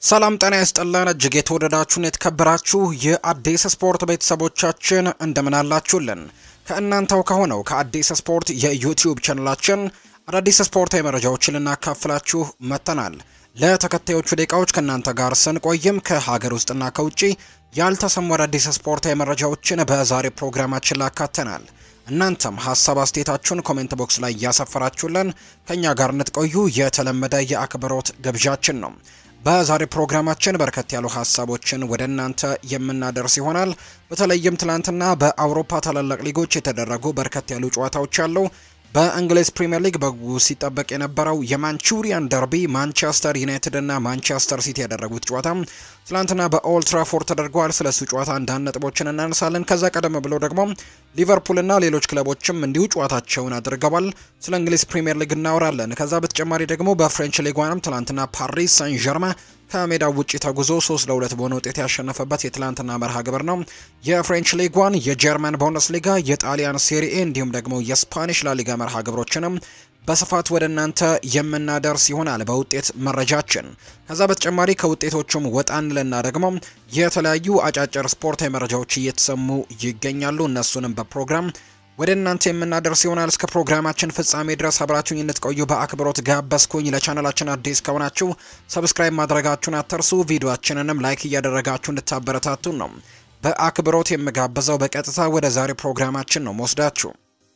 ሰላም ጤና ይስጥልን እጅግ የተወደዳችሁን የተከበራችሁ የአዲስ ስፖርት ቤተሰቦቻችን እንደምን አላችሁልን? ከእናንተው ከሆነው ከአዲስ ስፖርት የዩቲዩብ ቻናላችን አዳዲስ ስፖርታዊ መረጃዎችን ልናካፍላችሁ መጥተናል። ለተከታዮቹ ደቂቃዎች ከእናንተ ጋር ስንቆይም ከሀገር ውስጥና ከውጭ ያልተሰሙ አዳዲስ ስፖርታዊ መረጃዎችን በዛሬ ፕሮግራማችን ላካተናል። እናንተም ሀሳብ አስተያየታችሁን ኮሜንት ቦክስ ላይ እያሰፈራችሁልን ከእኛ ጋር እንድትቆዩ የተለመደ የአክብሮት ግብዣችን ነው። በዛሬ ፕሮግራማችን በርከት ያሉ ሀሳቦችን ወደ እናንተ የምናደርስ ይሆናል። በተለይም ትናንትና በአውሮፓ ታላላቅ ሊጎች የተደረጉ በርከት ያሉ ጨዋታዎች አሉ። በእንግሊዝ ፕሪምየር ሊግ በጉጉት ሲጠበቅ የነበረው የማንቹሪያን ደርቢ ማንቸስተር ዩናይትድ እና ማንቸስተር ሲቲ ያደረጉት ጨዋታ ትላንትና በኦልድ ትራፎርድ ተደርጓል። ስለሱ ጨዋታ አንዳንድ ነጥቦችን እናነሳለን። ከዛ ቀደም ብሎ ደግሞ ሊቨርፑል እና ሌሎች ክለቦችም እንዲሁ ጨዋታቸውን አድርገዋል። ስለ እንግሊዝ ፕሪምየር ሊግ እናወራለን። ከዛ በተጨማሪ ደግሞ በፍሬንች ሊጓንም ትላንትና ፓሪስ ሳን ዠርማ ከሜዳው ውጪ ተጉዞ ሶስት ለሁለት በሆነ ውጤት ያሸነፈበት የትላንትና መርሃ ግብር ነው። የፍሬንች ሊጓን፣ የጀርመን ቡንደስ ሊጋ፣ የጣሊያን ሴሪኤ እንዲሁም ደግሞ የስፓኒሽ ላሊጋ መርሃ ግብሮችንም በስፋት ወደ እናንተ የምናደርስ ይሆናል በውጤት መረጃችን። ከዛ በተጨማሪ ከውጤቶቹም ወጣ እንልና ደግሞ የተለያዩ አጫጭር ስፖርታዊ መረጃዎች እየተሰሙ ይገኛሉ። እነሱንም በፕሮግራም ወደ እናንተ የምናደርስ ይሆናል። እስከ ፕሮግራማችን ፍጻሜ ድረስ አብራችሁኝ እንድትቆዩ በአክብሮት ጋበዝኩኝ። ለቻናላችን አዲስ ከሆናችሁ ሰብስክራይብ ማድረጋችሁን አትርሱ። ቪዲዮአችንንም ላይክ እያደረጋችሁ እንድታበረታቱን ነው በአክብሮት የምጋብዘው። በቀጥታ ወደ ዛሬ ፕሮግራማችን ነው መወስዳችሁ።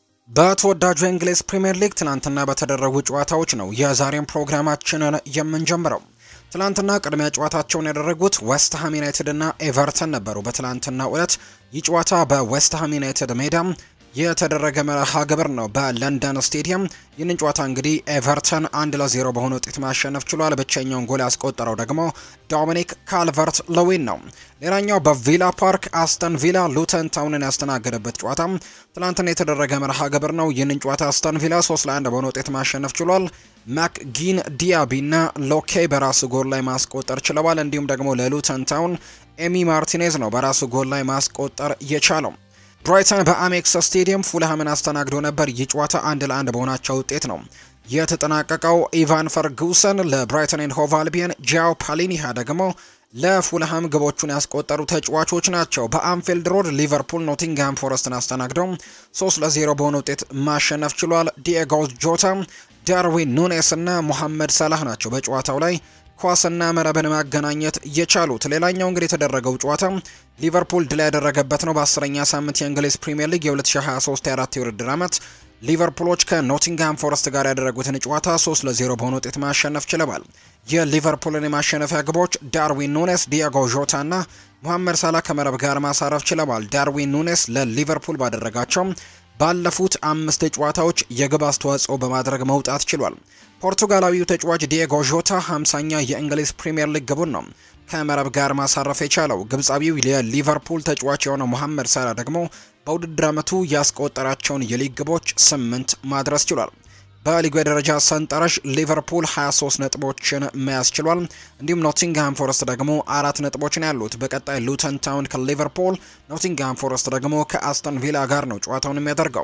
በተወዳጁ የእንግሊዝ ፕሪምየር ሊግ ትናንትና በተደረጉ ጨዋታዎች ነው የዛሬን ፕሮግራማችንን የምንጀምረው። ትላንትና ቅድሚያ ጨዋታቸውን ያደረጉት ዌስትሃም ዩናይትድ እና ኤቨርተን ነበሩ። በትላንትና ዕለት ይህ ጨዋታ በዌስትሃም ዩናይትድ ሜዳ የተደረገ መርሃ ግብር ነው በለንደን ስቴዲየም። ይህንን ጨዋታ እንግዲህ ኤቨርተን አንድ ለዜሮ በሆነ ውጤት ማሸነፍ ችሏል። ብቸኛውን ጎል ያስቆጠረው ደግሞ ዶሚኒክ ካልቨርት ለዊን ነው። ሌላኛው በቪላ ፓርክ አስተን ቪላ ሉተን ታውንን ያስተናገደበት ጨዋታ ትናንትና የተደረገ መርሃ ግብር ነው። ይህንን ጨዋታ አስተን ቪላ ሶስት ለአንድ በሆነ ውጤት ማሸነፍ ችሏል። ማክጊን ዲያቢ እና ሎኬ በራሱ ጎል ላይ ማስቆጠር ችለዋል። እንዲሁም ደግሞ ለሉተን ታውን ኤሚ ማርቲኔዝ ነው በራሱ ጎል ላይ ማስቆጠር የቻለው። ብራይተን በአሜክስ ስቴዲየም ፉልሃምን አስተናግዶ ነበር። ይህ ጨዋታ አንድ ለአንድ በሆናቸው ውጤት ነው የተጠናቀቀው። ኢቫን ፈርጉሰን ለብራይተን ኤንድ ሆቭ አልቢየን፣ ጃው ፓሊኒሃ ደግሞ ለፉልሃም ግቦቹን ያስቆጠሩ ተጫዋቾች ናቸው። በአንፊልድ ሮድ ሊቨርፑል ኖቲንግሃም ፎረስትን አስተናግደው 3 ለ0 በሆነ ውጤት ማሸነፍ ችሏል። ዲኤጎ ጆታ፣ ዳርዊን ኑኔስ እና ሙሐመድ ሰላህ ናቸው በጨዋታው ላይ ኳስና መረብን ማገናኘት የቻሉት። ሌላኛው እንግዲህ የተደረገው ጨዋታ ሊቨርፑል ድል ያደረገበት ነው። በአስረኛ ሳምንት የእንግሊዝ ፕሪምየር ሊግ የ2023/24 የውድድር ዓመት ሊቨርፑሎች ከኖቲንግሃም ፎረስት ጋር ያደረጉትን ጨዋታ 3 ለ0 በሆነ ውጤት ማሸነፍ ችለዋል። የሊቨርፑልን የማሸነፊያ ግቦች ዳርዊን ኑኔስ፣ ዲያጎ ዦታ እና ሙሐመድ ሳላ ከመረብ ጋር ማሳረፍ ችለዋል። ዳርዊን ኑኔስ ለሊቨርፑል ባደረጋቸው ባለፉት አምስት ጨዋታዎች የግብ አስተዋጽኦ በማድረግ መውጣት ችሏል። ፖርቱጋላዊው ተጫዋች ዲየጎ ዦታ 50ኛ የእንግሊዝ ፕሪምየር ሊግ ግቡን ነው ከመረብ ጋር ማሳረፍ የቻለው። ግብፃዊው የሊቨርፑል ተጫዋች የሆነው መሐመድ ሳላ ደግሞ በውድድር ዓመቱ ያስቆጠራቸውን የሊግ ግቦች ስምንት ማድረስ ችሏል። በሊጉ የደረጃ ሰንጠረዥ ሊቨርፑል 23 ነጥቦችን መያዝ ችሏል። እንዲሁም ኖቲንግሃም ፎረስት ደግሞ አራት ነጥቦችን ያሉት። በቀጣይ ሉተን ታውን ከሊቨርፑል፣ ኖቲንግሃም ፎረስት ደግሞ ከአስተን ቪላ ጋር ነው ጨዋታውን የሚያደርገው።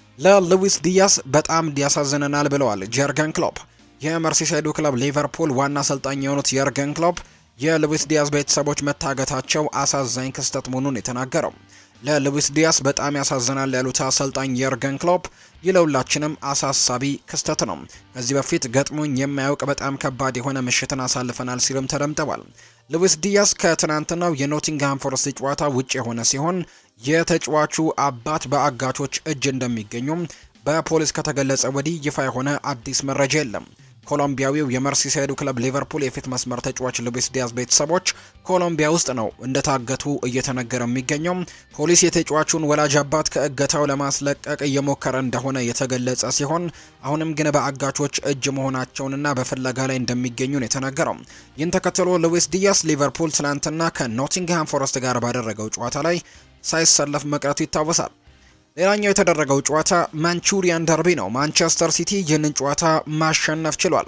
ለሉዊስ ዲያስ በጣም ያሳዝነናል ብለዋል ጀርገን ክሎፕ። የመርሲሳይዱ ክለብ ሊቨርፑል ዋና አሰልጣኝ የሆኑት የርገን ክሎፕ የሉዊስ ዲያስ ቤተሰቦች መታገታቸው አሳዛኝ ክስተት መሆኑን የተናገረው ለሉዊስ ዲያስ በጣም ያሳዝናል ያሉት አሰልጣኝ የርገን ክሎፕ ይለውላችንም አሳሳቢ ክስተት ነው። ከዚህ በፊት ገጥሞኝ የማያውቅ በጣም ከባድ የሆነ ምሽትን አሳልፈናል ሲሉም ተደምጠዋል። ሉዊስ ዲያስ ከትናንትናው የኖቲንግሃም ፎረስት ጨዋታ ውጭ የሆነ ሲሆን የተጫዋቹ አባት በአጋቾች እጅ እንደሚገኙም በፖሊስ ከተገለጸ ወዲህ ይፋ የሆነ አዲስ መረጃ የለም። ኮሎምቢያዊው የመርሲሳይዱ ክለብ ሊቨርፑል የፊት መስመር ተጫዋች ሉዊስ ዲያዝ ቤተሰቦች ኮሎምቢያ ውስጥ ነው እንደታገቱ እየተነገረ የሚገኘው። ፖሊስ የተጫዋቹን ወላጅ አባት ከእገታው ለማስለቀቅ እየሞከረ እንደሆነ የተገለጸ ሲሆን አሁንም ግን በአጋቾች እጅ መሆናቸውንና በፍለጋ ላይ እንደሚገኙ ነው የተነገረው። ይህን ተከትሎ ሉዊስ ዲያስ ሊቨርፑል ትናንትና ከኖቲንግሃም ፎረስት ጋር ባደረገው ጨዋታ ላይ ሳይሰለፍ መቅረቱ ይታወሳል። ሌላኛው የተደረገው ጨዋታ ማንቹሪያን ደርቢ ነው። ማንቸስተር ሲቲ ይህንን ጨዋታ ማሸነፍ ችሏል።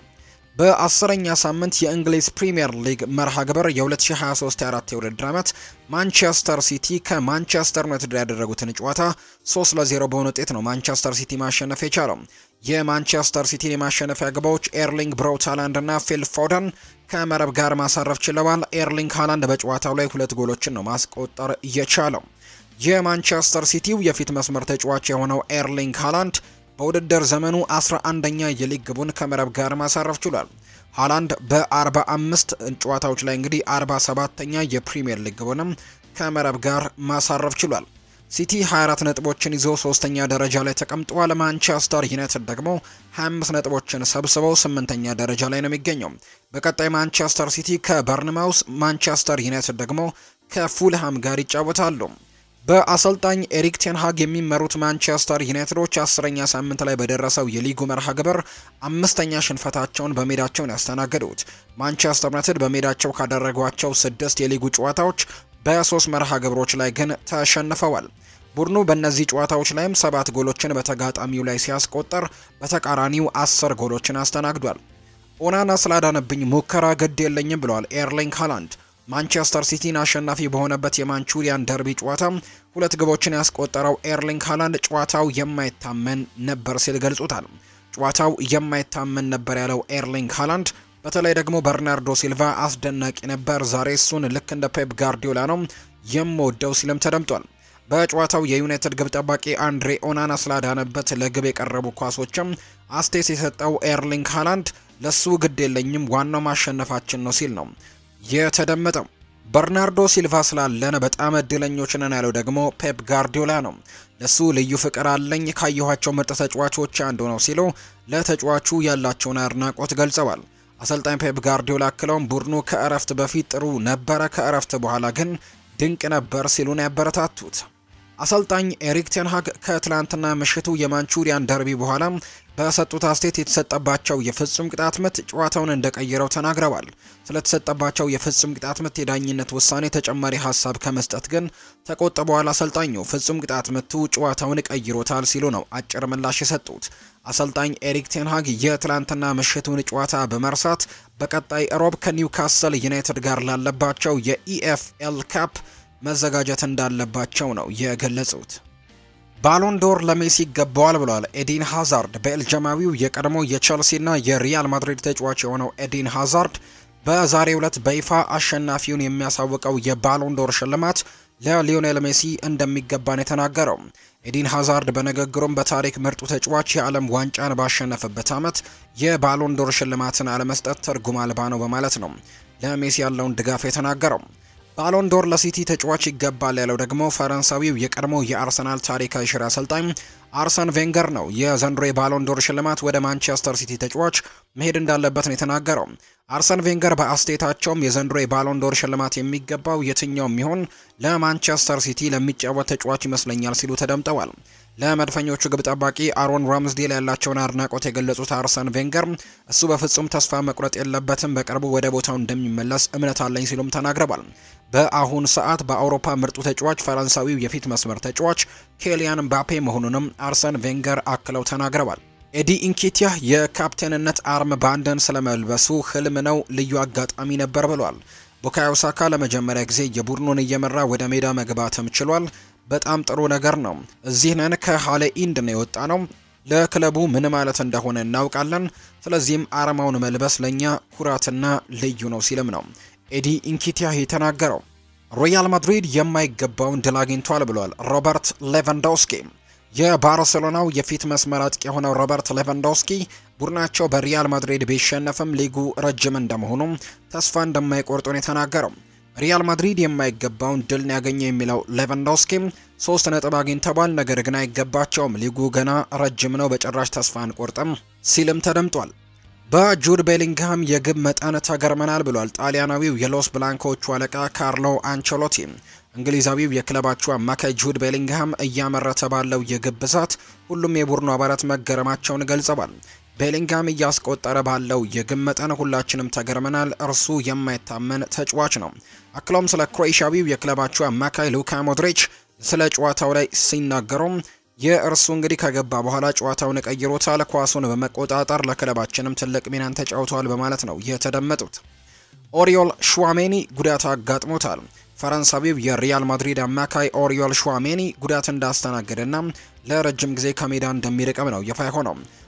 በአስረኛ ሳምንት የእንግሊዝ ፕሪምየር ሊግ መርሃ ግብር የ2023/24 የውድድር ዓመት ማንቸስተር ሲቲ ከማንቸስተር ዩናይትድ ያደረጉትን ጨዋታ 3 ለ0 በሆነ ውጤት ነው ማንቸስተር ሲቲ ማሸነፍ የቻለው። የማንቸስተር ሲቲን የማሸነፊያ ግቦች ኤርሊንግ ብራውት ሃላንድ እና ፊል ፎደን ከመረብ ጋር ማሳረፍ ችለዋል። ኤርሊንግ ሃላንድ በጨዋታው ላይ ሁለት ጎሎችን ነው ማስቆጠር የቻለው። የማንቸስተር ሲቲው የፊት መስመር ተጫዋች የሆነው ኤርሊንግ ሃላንድ በውድድር ዘመኑ 11ኛ የሊግ ግቡን ከመረብ ጋር ማሳረፍ ችሏል። ሃላንድ በ45 ጨዋታዎች ላይ እንግዲህ 47ኛ የፕሪሚየር ሊግ ግቡንም ከመረብ ጋር ማሳረፍ ችሏል። ሲቲ 24 ነጥቦችን ይዞ ሶስተኛ ደረጃ ላይ ተቀምጧል። ማንቸስተር ዩናይትድ ደግሞ 25 ነጥቦችን ሰብስበው ስምንተኛ ደረጃ ላይ ነው የሚገኘው። በቀጣይ ማንቸስተር ሲቲ ከበርንማውስ፣ ማንቸስተር ዩናይትድ ደግሞ ከፉልሃም ጋር ይጫወታሉ። በአሰልጣኝ ኤሪክ ቴንሃግ የሚመሩት ማንቸስተር ዩናይትዶች አስረኛ ሳምንት ላይ በደረሰው የሊጉ መርሃ ግብር አምስተኛ ሽንፈታቸውን በሜዳቸውን ያስተናገዱት ማንቸስተር ዩናይትድ በሜዳቸው ካደረጓቸው ስድስት የሊጉ ጨዋታዎች በሶስት መርሃ ግብሮች ላይ ግን ተሸንፈዋል። ቡድኑ በእነዚህ ጨዋታዎች ላይም ሰባት ጎሎችን በተጋጣሚው ላይ ሲያስቆጠር በተቃራኒው አስር ጎሎችን አስተናግዷል። ኦናና ስላዳነብኝ ሙከራ ግድ የለኝም ብለዋል ኤርሊንግ ሃላንድ። ማንቸስተር ሲቲን አሸናፊ በሆነበት የማንቹሪያን ደርቢ ጨዋታ ሁለት ግቦችን ያስቆጠረው ኤርሊንግ ሃላንድ ጨዋታው የማይታመን ነበር ሲል ገልጾታል። ጨዋታው የማይታመን ነበር ያለው ኤርሊንግ ሃላንድ በተለይ ደግሞ በርናርዶ ሲልቫ አስደናቂ ነበር። ዛሬ እሱን ልክ እንደ ፔፕ ጋርዲዮላ ነው የምወደው ሲልም ተደምጧል። በጨዋታው የዩናይትድ ግብ ጠባቂ አንድሬ ኦናና ስላዳነበት ለግብ የቀረቡ ኳሶችም አስቴት የሰጠው ኤርሊንግ ሃላንድ ለሱ ግድ የለኝም ዋናው ማሸነፋችን ነው ሲል ነው የተደመጠው። በርናርዶ ሲልቫ ስላለን በጣም እድለኞች ነን ያለው ደግሞ ፔፕ ጋርዲዮላ ነው። ለሱ ልዩ ፍቅር አለኝ ካየኋቸው ምርጥ ተጫዋቾች አንዱ ነው ሲሉ ለተጫዋቹ ያላቸውን አድናቆት ገልጸዋል። አሰልጣኝ ፔፕ ጋርዲዮላ አክለውም ቡድኑ ከእረፍት በፊት ጥሩ ነበረ፣ ከእረፍት በኋላ ግን ድንቅ ነበር ሲሉን ያበረታቱት። አሰልጣኝ ኤሪክ ቴንሃግ ከትላንትና ምሽቱ የማንቹሪያን ደርቢ በኋላ በሰጡት አስተያየት የተሰጠባቸው የፍጹም ቅጣት ምት ጨዋታውን እንደቀየረው ተናግረዋል። ስለተሰጠባቸው የፍጹም ቅጣት ምት የዳኝነት ውሳኔ ተጨማሪ ሀሳብ ከመስጠት ግን ተቆጥበዋል። አሰልጣኙ ፍጹም ቅጣት ምቱ ጨዋታውን ቀይሮታል ሲሉ ነው አጭር ምላሽ የሰጡት። አሰልጣኝ ኤሪክ ቴንሃግ የትላንትና ምሽቱን ጨዋታ በመርሳት በቀጣይ ሮብ ከኒውካስል ዩናይትድ ጋር ላለባቸው የኢኤፍኤል ካፕ መዘጋጀት እንዳለባቸው ነው የገለጹት። ባሎን ዶር ለሜሲ ይገባዋል ብለዋል ኤዲን ሃዛርድ። ቤልጅማዊው የቀድሞ የቸልሲና የሪያል ማድሪድ ተጫዋች የሆነው ኤዲን ሃዛርድ በዛሬው ዕለት በይፋ አሸናፊውን የሚያሳውቀው የባሎን ዶር ሽልማት ለሊዮኔል ሜሲ እንደሚገባን የተናገረው ኤዲን ሃዛርድ በንግግሩም በታሪክ ምርጡ ተጫዋች የዓለም ዋንጫን ባሸነፈበት ዓመት የባሎን ዶር ሽልማትን አለመስጠት ትርጉም አልባ ነው በማለት ነው ለሜሲ ያለውን ድጋፍ የተናገረው። ባሎን ዶር ለሲቲ ተጫዋች ይገባል ያለው ደግሞ ፈረንሳዊው የቀድሞ የአርሰናል ታሪካዊ ሽር አሰልጣኝ አርሰን ቬንገር ነው። የዘንድሮ የባሎን ዶር ሽልማት ወደ ማንቸስተር ሲቲ ተጫዋች መሄድ እንዳለበት ነው የተናገረው። አርሰን ቬንገር በአስቴታቸውም የዘንድሮ የባሎን ዶር ሽልማት የሚገባው የትኛውም ይሆን ለማንቸስተር ሲቲ ለሚጫወት ተጫዋች ይመስለኛል ሲሉ ተደምጠዋል። ለመድፈኞቹ ግብ ጠባቂ አሮን ራምስዴል ያላቸውን አድናቆት የገለጹት አርሰን ቬንገር እሱ በፍጹም ተስፋ መቁረጥ የለበትም፣ በቅርቡ ወደ ቦታው እንደሚመለስ እምነት አለኝ ሲሉም ተናግረዋል። በአሁን ሰዓት በአውሮፓ ምርጡ ተጫዋች ፈረንሳዊው የፊት መስመር ተጫዋች ኬሊያን ምባፔ መሆኑንም አርሰን ቬንገር አክለው ተናግረዋል። ኤዲ ኢንኬቲያ የካፕቴንነት አርም ባንድን ስለመልበሱ ህልም ነው፣ ልዩ አጋጣሚ ነበር ብሏል። ቡካዮ ሳካ ለመጀመሪያ ጊዜ የቡድኑን እየመራ ወደ ሜዳ መግባትም ችሏል። በጣም ጥሩ ነገር ነው። እዚህ ነን ከሃለ ኢንድ ነው የወጣ ነው። ለክለቡ ምን ማለት እንደሆነ እናውቃለን። ስለዚህም አርማውን መልበስ ለእኛ ኩራትና ልዩ ነው ሲልም ነው ኤዲ ኢንኪቲያ የተናገረው። ሮያል ማድሪድ የማይገባውን ድል አግኝቷል ብሏል ሮበርት ሌቫንዶስኪ። የባርሴሎናው የፊት መስመር አጥቂ የሆነው ሮበርት ሌቫንዶስኪ ቡድናቸው በሪያል ማድሪድ ቢሸነፍም ሊጉ ረጅም እንደመሆኑ ተስፋ እንደማይቆርጡ ነው የተናገረው። ሪያል ማድሪድ የማይገባውን ድል ያገኘ የሚለው ሌቫንዶስኪ ሶስት ነጥብ አግኝተዋል፣ ነገር ግን አይገባቸውም። ሊጉ ገና ረጅም ነው፣ በጭራሽ ተስፋ አንቆርጥም ሲልም ተደምጧል። በጁድ ቤሊንግሃም የግብ መጠን ተገርመናል ብሏል ጣሊያናዊው የሎስ ብላንኮቹ አለቃ ካርሎ አንቸሎቲ። እንግሊዛዊው የክለባቸው አማካይ ጁድ ቤሊንግሃም እያመረተ ባለው የግብ ብዛት ሁሉም የቡድኑ አባላት መገረማቸውን ገልጸዋል። ቤሊንግሃም እያስቆጠረ ባለው የግብ መጠን ሁላችንም ተገርመናል። እርሱ የማይታመን ተጫዋች ነው። አክሎም ስለ ክሮኤሽያዊው የክለባቸው አማካይ ሉካ ሞድሪች ስለ ጨዋታው ላይ ሲናገሩም የእርሱ እንግዲህ ከገባ በኋላ ጨዋታውን ቀይሮታል። ኳሱን በመቆጣጠር ለክለባችንም ትልቅ ሚናን ተጫውተዋል በማለት ነው የተደመጡት። ኦሪዮል ሹዋሜኒ ጉዳት አጋጥሞታል። ፈረንሳዊው የሪያል ማድሪድ አማካይ ኦሪዮል ሹዋሜኒ ጉዳት እንዳስተናገደና ለረጅም ጊዜ ከሜዳ እንደሚርቅም ነው ይፋ ሆነው።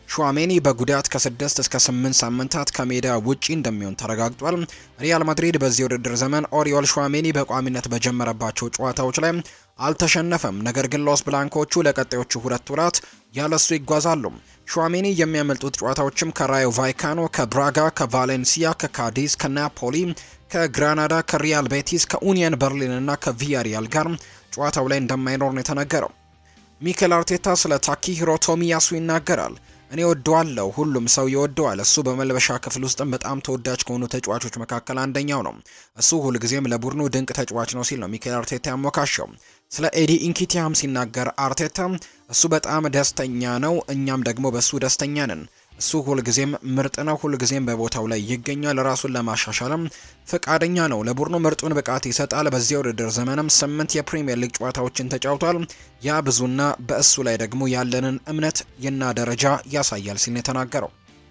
ሹዋሜኒ በጉዳት ከስድስት እስከ ስምንት ሳምንታት ከሜዳ ውጪ እንደሚሆን ተረጋግጧል። ሪያል ማድሪድ በዚህ ውድድር ዘመን ኦሪዮል ሹዋሜኒ በቋሚነት በጀመረባቸው ጨዋታዎች ላይ አልተሸነፈም። ነገር ግን ሎስ ብላንኮቹ ለቀጣዮቹ ሁለት ወራት ያለሱ ይጓዛሉ። ሹዋሜኒ የሚያመልጡት ጨዋታዎችም ከራዮ ቫይካኖ፣ ከብራጋ፣ ከቫሌንሲያ፣ ከካዲዝ፣ ከናፖሊ፣ ከግራናዳ፣ ከሪያል ቤቲስ፣ ከኡኒየን በርሊን እና ከቪያሪያል ጋር ጨዋታው ላይ እንደማይኖር ነው የተነገረው። ሚኬል አርቴታ ስለ ታኪሂሮ ቶሚያሱ ይናገራል። እኔ ወደዋለሁ፣ ሁሉም ሰው ይወደዋል። እሱ በመልበሻ ክፍል ውስጥም በጣም ተወዳጅ ከሆኑ ተጫዋቾች መካከል አንደኛው ነው። እሱ ሁልጊዜም ለቡድኑ ድንቅ ተጫዋች ነው ሲል ነው ሚኬል አርቴታ ያሞካሸው። ስለ ኤዲ ኢንኪቲያም ሲናገር አርቴታ እሱ በጣም ደስተኛ ነው፣ እኛም ደግሞ በእሱ ደስተኛ ነን። እሱ ሁልጊዜም ምርጥ ነው፣ ሁልጊዜም በቦታው ላይ ይገኛል። ራሱን ለማሻሻልም ፈቃደኛ ነው። ለቡድኑ ምርጡን ብቃት ይሰጣል። በዚያ ውድድር ዘመንም ስምንት የፕሪምየር ሊግ ጨዋታዎችን ተጫውቷል። ያ ብዙና በእሱ ላይ ደግሞ ያለንን እምነት እና ደረጃ ያሳያል ሲል ነው የተናገረው።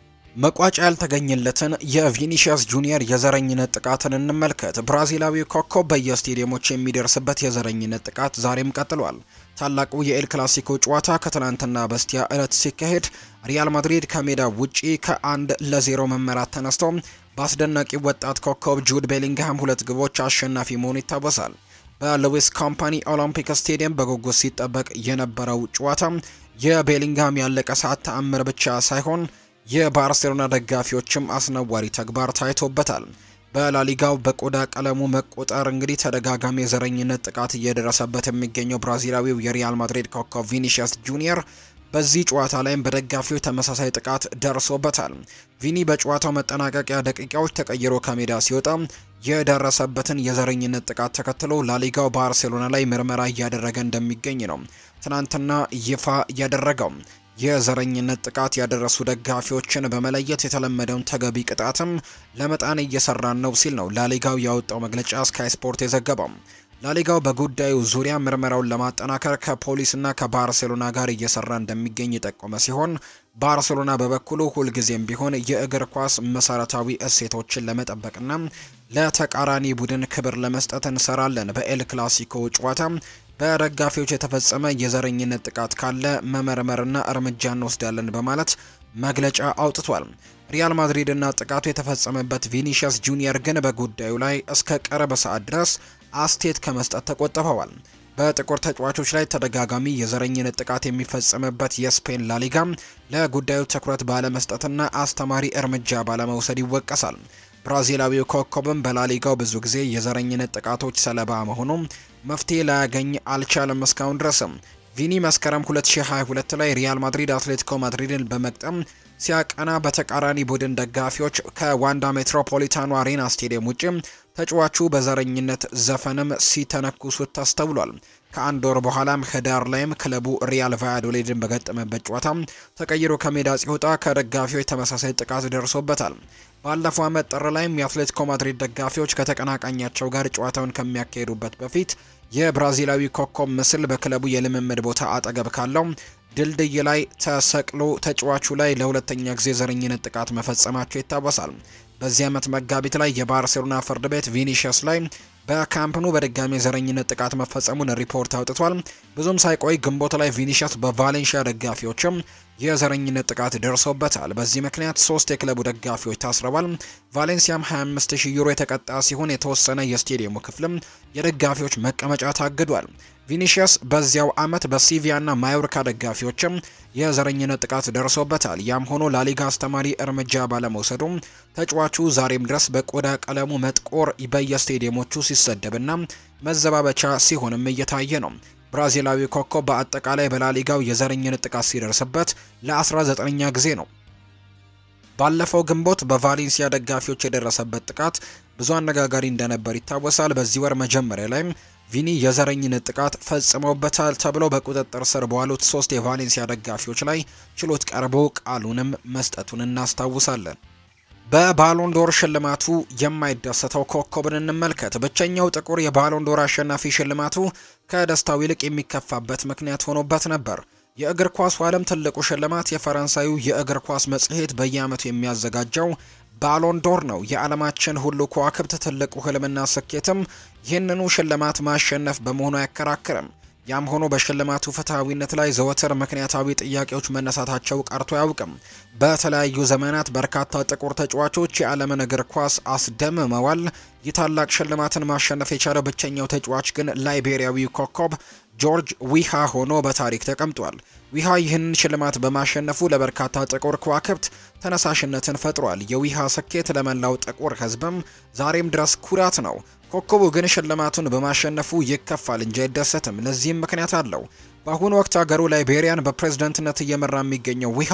መቋጫ ያልተገኘለትን የቪኒሺየስ ጁኒየር የዘረኝነት ጥቃትን እንመልከት። ብራዚላዊ ኮከብ በየስቴዲየሞች የሚደርስበት የዘረኝነት ጥቃት ዛሬም ቀጥሏል። ታላቁ የኤል ክላሲኮ ጨዋታ ከትናንትና በስቲያ ዕለት ሲካሄድ ሪያል ማድሪድ ከሜዳ ውጪ ከአንድ ለዜሮ መመራት ተነስቶ በአስደናቂ ወጣት ኮከብ ጁድ ቤሊንግሃም ሁለት ግቦች አሸናፊ መሆኑ ይታወሳል። በሉዊስ ኮምፓኒ ኦሎምፒክ ስቴዲየም በጉጉት ሲጠበቅ የነበረው ጨዋታ የቤሊንግሃም ያለቀ ሰዓት ተአምር ብቻ ሳይሆን የባርሴሎና ደጋፊዎችም አስነዋሪ ተግባር ታይቶበታል። በላሊጋው በቆዳ ቀለሙ መቆጠር እንግዲህ ተደጋጋሚ የዘረኝነት ጥቃት እየደረሰበት የሚገኘው ብራዚላዊው የሪያል ማድሪድ ኮከብ ቪኒሺየስ ጁኒየር በዚህ ጨዋታ ላይም በደጋፊዎች ተመሳሳይ ጥቃት ደርሶበታል። ቪኒ በጨዋታው መጠናቀቂያ ደቂቃዎች ተቀይሮ ከሜዳ ሲወጣ የደረሰበትን የዘረኝነት ጥቃት ተከትሎ ላሊጋው ባርሴሎና ላይ ምርመራ እያደረገ እንደሚገኝ ነው ትናንትና ይፋ ያደረገው። የዘረኝነት ጥቃት ያደረሱ ደጋፊዎችን በመለየት የተለመደውን ተገቢ ቅጣትም ለመጣን እየሰራን ነው ሲል ነው ላሊጋው ያወጣው መግለጫ ስካይ ስፖርት የዘገበው። ላሊጋው በጉዳዩ ዙሪያ ምርመራውን ለማጠናከር ከፖሊስና ከባርሴሎና ጋር እየሰራ እንደሚገኝ የጠቆመ ሲሆን ባርሴሎና በበኩሉ ሁልጊዜም ቢሆን የእግር ኳስ መሰረታዊ እሴቶችን ለመጠበቅና ለተቃራኒ ቡድን ክብር ለመስጠት እንሰራለን። በኤል ክላሲኮ ጨዋታ በደጋፊዎች የተፈጸመ የዘረኝነት ጥቃት ካለ መመርመርና እርምጃ እንወስዳለን በማለት መግለጫ አውጥቷል። ሪያል ማድሪድ እና ጥቃቱ የተፈጸመበት ቪኒሺየስ ጁኒየር ግን በጉዳዩ ላይ እስከ ቅርብ ሰዓት ድረስ አስቴት ከመስጠት ተቆጥበዋል። በጥቁር ተጫዋቾች ላይ ተደጋጋሚ የዘረኝነት ጥቃት የሚፈጸምበት የስፔን ላሊጋ ለጉዳዩ ትኩረት ባለመስጠትና አስተማሪ እርምጃ ባለመውሰድ ይወቀሳል። ብራዚላዊው ኮከብም በላሊጋው ብዙ ጊዜ የዘረኝነት ጥቃቶች ሰለባ መሆኑ መፍትሄ ላያገኝ አልቻለም እስካሁን ድረስም። ቪኒ መስከረም 2022 ላይ ሪያል ማድሪድ አትሌቲኮ ማድሪድን በመቅጠም ሲያቀና በተቃራኒ ቡድን ደጋፊዎች ከዋንዳ ሜትሮፖሊታኑ አሬና ስቴዲየም ውጭ ተጫዋቹ በዘረኝነት ዘፈንም ሲተነኩሱት ተስተውሏል። ከአንድ ወር በኋላም ህዳር ላይም ክለቡ ሪያል ቫያዶሊድን በገጠመበት ጨዋታ ተቀይሮ ከሜዳ ሲወጣ ከደጋፊዎች ተመሳሳይ ጥቃት ደርሶበታል። ባለፈው ዓመት ጥር ላይም የአትሌቲኮ ማድሪድ ደጋፊዎች ከተቀናቃኛቸው ጋር ጨዋታውን ከሚያካሂዱበት በፊት የብራዚላዊ ኮከብ ምስል በክለቡ የልምምድ ቦታ አጠገብ ካለው ድልድይ ላይ ተሰቅሎ ተጫዋቹ ላይ ለሁለተኛ ጊዜ ዘረኝነት ጥቃት መፈጸማቸው ይታወሳል። በዚህ ዓመት መጋቢት ላይ የባርሴሎና ፍርድ ቤት ቪኒሺየስ ላይ በካምፕኑ በድጋሚ የዘረኝነት ጥቃት መፈጸሙን ሪፖርት አውጥቷል። ብዙም ሳይቆይ ግንቦት ላይ ቪኒሺየስ በቫሌንሺያ ደጋፊዎችም የዘረኝነት ጥቃት ደርሶበታል። በዚህ ምክንያት ሶስት የክለቡ ደጋፊዎች ታስረዋል። ቫሌንሲያም 25000 ዩሮ የተቀጣ ሲሆን የተወሰነ የስቴዲየሙ ክፍልም የደጋፊዎች መቀመጫ ታግዷል። ቪኒሺየስ በዚያው ዓመት በሲቪያና ማዮርካ ደጋፊዎችም የዘረኝነት ጥቃት ደርሶበታል። ያም ሆኖ ላሊጋ አስተማሪ እርምጃ ባለመውሰዱም ተጫዋቹ ዛሬም ድረስ በቆዳ ቀለሙ መጥቆር በየስቴዲየሞቹ ሲሰደብና መዘባበቻ ሲሆንም እየታየ ነው። ብራዚላዊ ኮከብ በአጠቃላይ በላሊጋው የዘረኝነት ጥቃት ሲደርስበት ለ19ኛ ጊዜ ነው። ባለፈው ግንቦት በቫሌንሲያ ደጋፊዎች የደረሰበት ጥቃት ብዙ አነጋጋሪ እንደነበር ይታወሳል። በዚህ ወር መጀመሪያ ላይም ቪኒ የዘረኝነት ጥቃት ፈጽመውበታል ተብለው በቁጥጥር ስር በዋሉት ሶስት የቫሌንሲያ ደጋፊዎች ላይ ችሎት ቀርቦ ቃሉንም መስጠቱን እናስታውሳለን። በባሎንዶር ሽልማቱ የማይደሰተው ኮከብን እንመልከት። ብቸኛው ጥቁር የባሎንዶር አሸናፊ ሽልማቱ ከደስታው ይልቅ የሚከፋበት ምክንያት ሆኖበት ነበር። የእግር ኳሱ ዓለም ትልቁ ሽልማት የፈረንሳዩ የእግር ኳስ መጽሔት በየዓመቱ የሚያዘጋጀው ባሎንዶር ነው። የዓለማችን ሁሉ ከዋክብት ትልቁ ህልምና ስኬትም ይህንኑ ሽልማት ማሸነፍ በመሆኑ አያከራክርም። ያም ሆኖ በሽልማቱ ፍትሐዊነት ላይ ዘወትር ምክንያታዊ ጥያቄዎች መነሳታቸው ቀርቶ አያውቅም። በተለያዩ ዘመናት በርካታ ጥቁር ተጫዋቾች የዓለምን እግር ኳስ አስደምመዋል። ይህ ታላቅ ሽልማትን ማሸነፍ የቻለው ብቸኛው ተጫዋች ግን ላይቤሪያዊው ኮከብ ጆርጅ ዊሃ ሆኖ በታሪክ ተቀምጧል። ዊሃ ይህንን ሽልማት በማሸነፉ ለበርካታ ጥቁር ከዋክብት ተነሳሽነትን ፈጥሯል። የዊሃ ስኬት ለመላው ጥቁር ሕዝብም ዛሬም ድረስ ኩራት ነው። ኮከቡ ግን ሽልማቱን በማሸነፉ ይከፋል እንጂ አይደሰትም። ለዚህም ምክንያት አለው። በአሁኑ ወቅት ሀገሩ ላይቤሪያን በፕሬዝደንትነት እየመራ የሚገኘው ዊሃ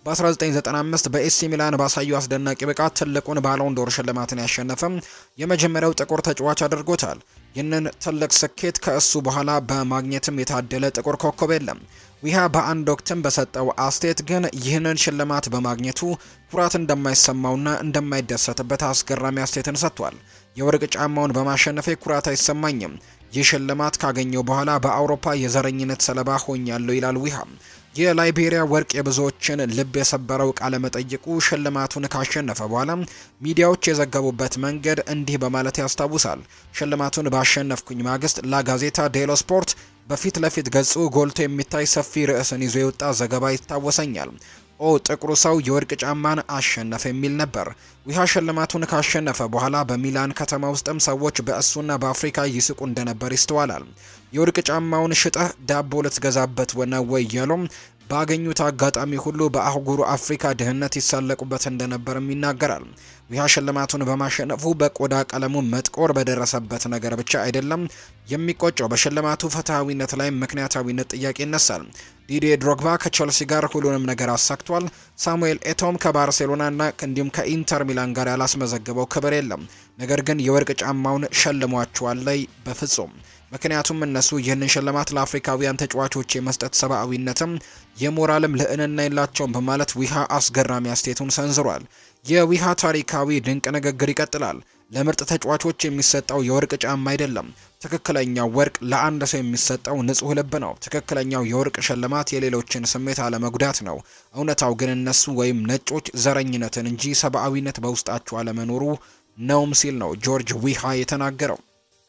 በ1995 በኤሲ ሚላን ባሳዩ አስደናቂ ብቃት ትልቁን ባሎንዶር ሽልማትን ያሸነፈም የመጀመሪያው ጥቁር ተጫዋች አድርጎታል። ይህንን ትልቅ ስኬት ከእሱ በኋላ በማግኘትም የታደለ ጥቁር ኮከብ የለም። ዊሃ በአንድ ወቅትም በሰጠው አስተያየት ግን ይህንን ሽልማት በማግኘቱ ኩራት እንደማይሰማውና እንደማይደሰትበት አስገራሚ አስተያየትን ሰጥቷል። የወርቅ ጫማውን በማሸነፌ ኩራት አይሰማኝም። ይህ ሽልማት ካገኘው በኋላ በአውሮፓ የዘረኝነት ሰለባ ሆኛለሁ ይላል ዊሃ። የላይቤሪያ ወርቅ የብዙዎችን ልብ የሰበረው ቃለ መጠይቁ ሽልማቱን ካሸነፈ በኋላ ሚዲያዎች የዘገቡበት መንገድ እንዲህ በማለት ያስታውሳል። ሽልማቱን ባሸነፍኩኝ ማግስት ላጋዜታ ዴሎ ስፖርት በፊት ለፊት ገጹ ጎልቶ የሚታይ ሰፊ ርዕስን ይዞ የወጣ ዘገባ ይታወሰኛል። ኦ ጥቁሩ ሰው የወርቅ ጫማን አሸነፈ የሚል ነበር። ዊሃ ሽልማቱን ካሸነፈ በኋላ በሚላን ከተማ ውስጥም ሰዎች በእሱና በአፍሪካ ይስቁ እንደነበር ይስተዋላል። የወርቅ ጫማውን ሽጠህ ዳቦ ልትገዛበት ነው ወይ እያሉም ባገኙት አጋጣሚ ሁሉ በአህጉሩ አፍሪካ ድህነት ይሳለቁበት እንደነበርም ይናገራል። ዊሃ ሽልማቱን በማሸነፉ በቆዳ ቀለሙ መጥቆር በደረሰበት ነገር ብቻ አይደለም የሚቆጨው፣ በሽልማቱ ፍትሐዊነት ላይ ምክንያታዊነት ጥያቄ ይነሳል። ዲዴ ድሮግባ ከቸልሲ ጋር ሁሉንም ነገር አሳክቷል። ሳሙኤል ኤቶም ከባርሴሎናና እንዲሁም ከኢንተር ሚላን ጋር ያላስመዘገበው ክብር የለም። ነገር ግን የወርቅ ጫማውን ሸልሟቸዋል ላይ በፍጹም ምክንያቱም እነሱ ይህንን ሽልማት ለአፍሪካውያን ተጫዋቾች የመስጠት ሰብአዊነትም የሞራልም ልዕልና የላቸውም በማለት ዊሃ አስገራሚ አስተያየቱን ሰንዝሯል። የዊሃ ታሪካዊ ድንቅ ንግግር ይቀጥላል። ለምርጥ ተጫዋቾች የሚሰጠው የወርቅ ጫማ አይደለም። ትክክለኛው ወርቅ ለአንድ ሰው የሚሰጠው ንጹህ ልብ ነው። ትክክለኛው የወርቅ ሽልማት የሌሎችን ስሜት አለመጉዳት ነው። እውነታው ግን እነሱ ወይም ነጮች ዘረኝነትን እንጂ ሰብአዊነት በውስጣቸው አለመኖሩ ነውም ሲል ነው ጆርጅ ዊሃ የተናገረው።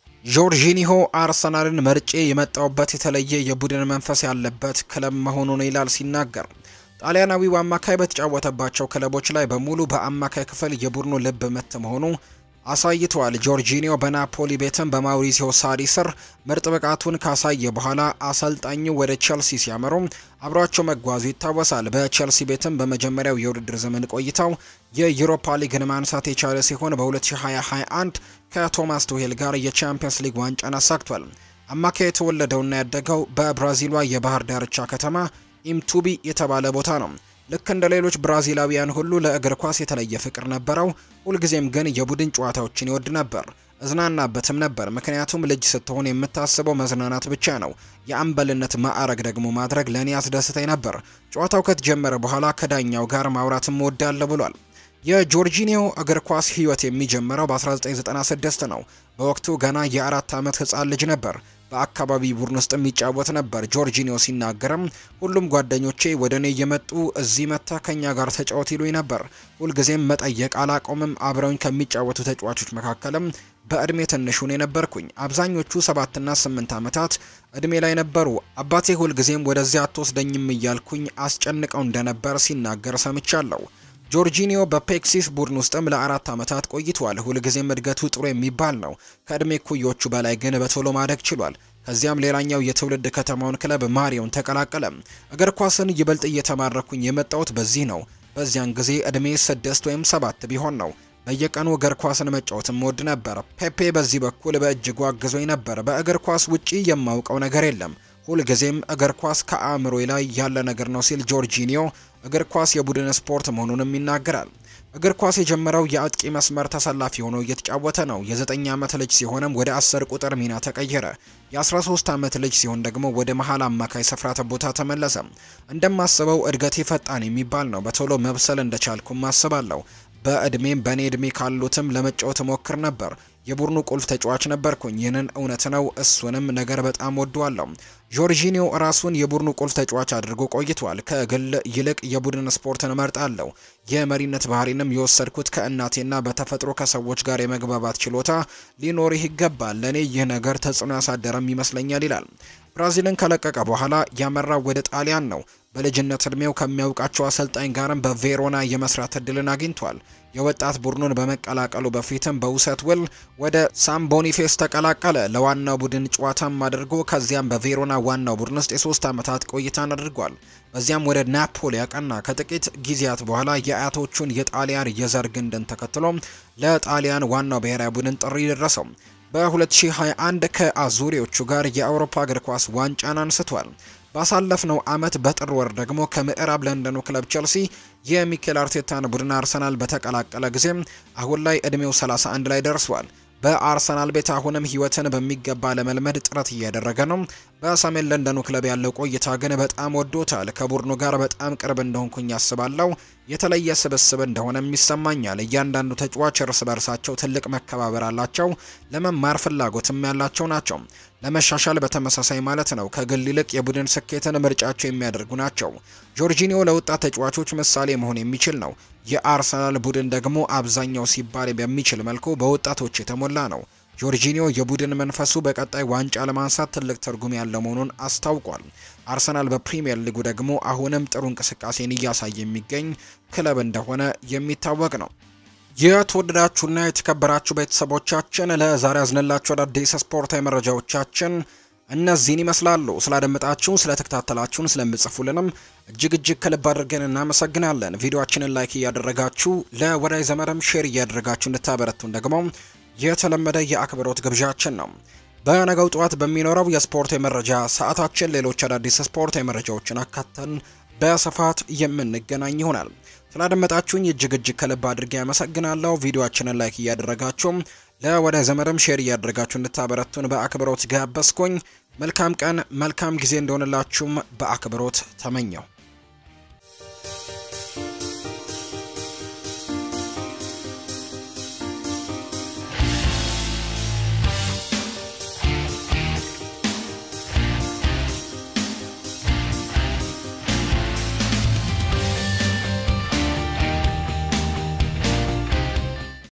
ጆርጂኒሆ አርሰናልን መርጬ የመጣውበት የተለየ የቡድን መንፈስ ያለበት ክለብ መሆኑን ይላል ሲናገር ጣሊያናዊው አማካይ በተጫወተባቸው ክለቦች ላይ በሙሉ በአማካይ ክፍል የቡድኑ ልብ ምት መሆኑ አሳይተዋል። ጆርጂኒዮ በናፖሊ ቤትም በማውሪሲዮ ሳሪ ስር ምርጥ ብቃቱን ካሳየ በኋላ አሰልጣኙ ወደ ቼልሲ ሲያመሩ አብሯቸው መጓዙ ይታወሳል። በቼልሲ ቤትም በመጀመሪያው የውድድር ዘመን ቆይታው የዩሮፓ ሊግን ማንሳት የቻለ ሲሆን በ2021 ከቶማስ ቱሄል ጋር የቻምፒየንስ ሊግ ዋንጫን አሳክቷል። አማካይ የተወለደውና ያደገው በብራዚሏ የባህር ዳርቻ ከተማ ኢምቱቢ የተባለ ቦታ ነው። ልክ እንደ ሌሎች ብራዚላዊያን ሁሉ ለእግር ኳስ የተለየ ፍቅር ነበረው። ሁልጊዜም ግን የቡድን ጨዋታዎችን ይወድ ነበር፣ እዝናናበትም ነበር። ምክንያቱም ልጅ ስትሆን የምታስበው መዝናናት ብቻ ነው። የአምበልነት ማዕረግ ደግሞ ማድረግ ለእኔ አስደስተኝ ነበር። ጨዋታው ከተጀመረ በኋላ ከዳኛው ጋር ማውራትም እወዳለሁ ብሏል። የጆርጂኒዮ እግር ኳስ ሕይወት የሚጀምረው በ1996 ነው። በወቅቱ ገና የአራት ዓመት ሕፃን ልጅ ነበር። በአካባቢ ቡድን ውስጥ የሚጫወት ነበር። ጆርጂኒዮ ሲናገርም ሁሉም ጓደኞቼ ወደ እኔ እየመጡ እዚህ መታ ከኛ ጋር ተጫወት ይሉኝ ነበር። ሁልጊዜም መጠየቅ አላቆምም። አብረውኝ ከሚጫወቱ ተጫዋቾች መካከልም በእድሜ ትንሹን የነበርኩኝ። አብዛኞቹ ሰባትና ስምንት ዓመታት እድሜ ላይ ነበሩ። አባቴ ሁልጊዜም ወደዚያ አትወስደኝም እያልኩኝ አስጨንቀው እንደነበር ሲናገር ሰምቻለሁ። ጆርጂኒዮ በፔክሲስ ቡድን ውስጥም ለአራት ዓመታት ቆይቷል። ሁልጊዜም እድገቱ ጥሩ የሚባል ነው። ከእድሜ ኩዮቹ በላይ ግን በቶሎ ማደግ ችሏል። ከዚያም ሌላኛው የትውልድ ከተማውን ክለብ ማሪዮን ተቀላቀለ። እግር ኳስን ይበልጥ እየተማረኩኝ የመጣሁት በዚህ ነው። በዚያን ጊዜ እድሜ ስድስት ወይም ሰባት ቢሆን ነው። በየቀኑ እግር ኳስን መጫወትም ወድ ነበር። ፔፔ በዚህ በኩል በእጅጉ አግዞኝ ነበር። በእግር ኳስ ውጪ የማውቀው ነገር የለም። ሁልጊዜም እግር ኳስ ከአእምሮ ላይ ያለ ነገር ነው ሲል ጆርጂኒዮ እግር ኳስ የቡድን ስፖርት መሆኑንም ይናገራል። እግር ኳስ የጀመረው የአጥቂ መስመር ተሰላፊ ሆኖ እየተጫወተ ነው። የዘጠኝ ዓመት ልጅ ሲሆንም ወደ አስር ቁጥር ሚና ተቀየረ። የ13 ዓመት ልጅ ሲሆን ደግሞ ወደ መሀል አማካይ ስፍራ ቦታ ተመለሰ። እንደማስበው እድገቴ ፈጣን የሚባል ነው። በቶሎ መብሰል እንደቻልኩም አስባለሁ። በእድሜም በእኔ እድሜ ካሉትም ለመጫወት ሞክር ነበር። የቡድኑ ቁልፍ ተጫዋች ነበርኩኝ። ይህንን እውነት ነው። እሱንም ነገር በጣም ወደዋለሁ። ጆርጂኒዮ ራሱን የቡድኑ ቁልፍ ተጫዋች አድርጎ ቆይቷል። ከግል ይልቅ የቡድን ስፖርትን እመርጣለሁ። የመሪነት ባህሪንም የወሰድኩት ከእናቴና በተፈጥሮ ከሰዎች ጋር የመግባባት ችሎታ ሊኖርህ ይገባል። ለእኔ ይህ ነገር ተጽዕኖ ያሳደረም ይመስለኛል ይላል። ብራዚልን ከለቀቀ በኋላ ያመራው ወደ ጣሊያን ነው። በልጅነት እድሜው ከሚያውቃቸው አሰልጣኝ ጋርም በቬሮና የመስራት እድልን አግኝቷል። የወጣት ቡድኑን በመቀላቀሉ በፊትም በውሰት ውል ወደ ሳም ቦኒፌስ ተቀላቀለ። ለዋናው ቡድን ጨዋታም አድርጎ ከዚያም በቬሮና ዋናው ቡድን ውስጥ የሶስት ዓመታት ቆይታን አድርጓል። በዚያም ወደ ናፖሊ ያቀና። ከጥቂት ጊዜያት በኋላ የአያቶቹን የጣሊያን የዘር ግንድን ተከትሎ ለጣሊያን ዋናው ብሔራዊ ቡድን ጥሪ ደረሰው። በ2021 ከአዙሪዎቹ ጋር የአውሮፓ እግር ኳስ ዋንጫን አንስቷል። ባሳለፍነው አመት በጥር ወር ደግሞ ከምዕራብ ለንደኑ ክለብ ቸልሲ የሚኬል አርቴታን ቡድን አርሰናል በተቀላቀለ ጊዜ አሁን ላይ እድሜው 31 ላይ ደርሷል። በአርሰናል ቤት አሁንም ህይወትን በሚገባ ለመልመድ ጥረት እያደረገ ነው። በሰሜን ለንደኑ ክለብ ያለው ቆይታ ግን በጣም ወዶታል። ከቡድኑ ጋር በጣም ቅርብ እንደሆንኩኝ ያስባለው የተለየ ስብስብ እንደሆነም ይሰማኛል። እያንዳንዱ ተጫዋች እርስ በርሳቸው ትልቅ መከባበር አላቸው። ለመማር ፍላጎትም ያላቸው ናቸው። ለመሻሻል በተመሳሳይ ማለት ነው። ከግል ይልቅ የቡድን ስኬትን ምርጫቸው የሚያደርጉ ናቸው። ጆርጂኒዮ ለወጣት ተጫዋቾች ምሳሌ መሆን የሚችል ነው። የአርሰናል ቡድን ደግሞ አብዛኛው ሲባል በሚችል መልኩ በወጣቶች የተሞላ ነው። ጆርጂኒዮ የቡድን መንፈሱ በቀጣይ ዋንጫ ለማንሳት ትልቅ ትርጉም ያለው መሆኑን አስታውቋል። አርሰናል በፕሪሚየር ሊጉ ደግሞ አሁንም ጥሩ እንቅስቃሴን እያሳየ የሚገኝ ክለብ እንደሆነ የሚታወቅ ነው። የተወደዳችሁና የተከበራችሁ ቤተሰቦቻችን ለዛሬ ያዝንላችሁ አዳዲስ ስፖርታዊ መረጃዎቻችን እነዚህን ይመስላሉ። ስላደመጣችሁን፣ ስለተከታተላችሁን፣ ስለምጽፉልንም እጅግ እጅግ ከልብ አድርገን እናመሰግናለን። ቪዲዮአችንን ላይክ እያደረጋችሁ ለወዳጅ ዘመድም ሼር እያደረጋችሁ እንድታበረቱን ደግሞ የተለመደ የአክብሮት ግብዣችን ነው። በነገው ጠዋት በሚኖረው የስፖርት የመረጃ ሰዓታችን ሌሎች አዳዲስ ስፖርት የመረጃዎችን አካተን በስፋት የምንገናኝ ይሆናል። ስላደመጣችሁኝ እጅግ እጅግ ከልብ አድርጌ ያመሰግናለሁ። ቪዲዮአችንን ላይክ እያደረጋችሁ ለወዳጅ ዘመድም ሼር እያደረጋችሁ እንድታበረቱን በአክብሮት ጋበዝኩኝ። መልካም ቀን፣ መልካም ጊዜ እንደሆነላችሁም በአክብሮት ተመኘው።